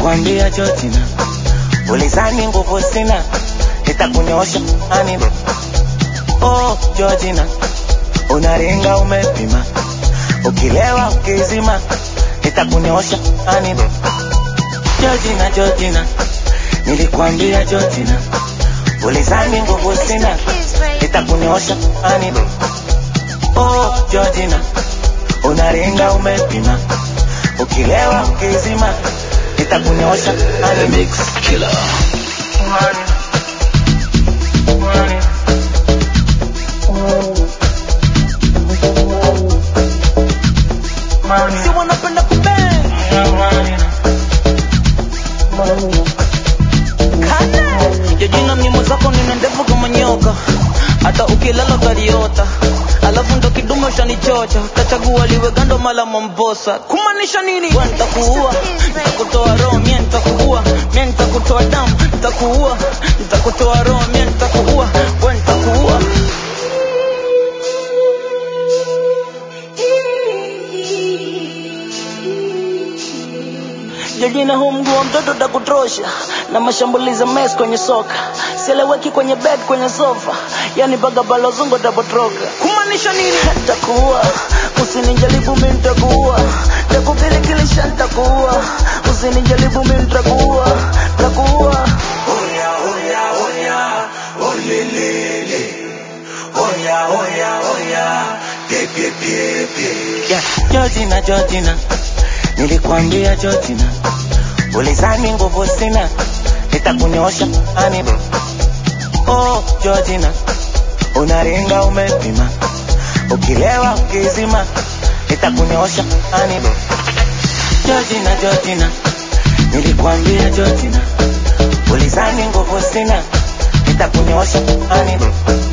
nilikwambia Georgina, ulizani nguvu sina, nitakunyosha ani. Oh Georgina, unaringa umepima, ukilewa ukizima, nitakunyosha ani. Georgina, Georgina, nilikwambia Georgina, ulizani nguvu sina, nitakunyosha ani. Oh Georgina, unaringa umepima, ukilewa ukizima, nitakunyosha ani. Mix Killer. Si wanapenda kubang. Jojina mnyimo zako nina ndefu kama nyoka, hata ukilala utaliota. Alafu ndo kidume ushanichocha, utachagua liwe gando mala mombosa. Kumaanisha nini? Wewe nitakuua, nitakutoa roho, mie nitakuua, mie nitakutoa damu, nitakuua, nitakutoa roho, mie nitakuua, wewe nitakuua. Jojina huu mguu wa mtoto utakutrosha na mashambulizi mes kwenye soka, sieleweki kwenye bed kwenye sofa, yani baga balozungu tapotroka. Kumaanisha nini? Nitakuua, usinijaribu mimi nitakuua, takupilikilisha nitakuua, usinijaribu mimi nitakuua, nitakuua. Oya, oya, oya, olelele. Oya, oya, oya, pepe, pepe. Yeah, Georgina, Georgina, nilikwambia Georgina, ulizani nguvu sina, nitakunyosha ani. Oh Georgina, unaringa umepima, ukilewa ukizima, nitakunyosha ani. Georgina, Georgina, nilikwambia Georgina, ulizani nguvu sina, nitakunyosha ani.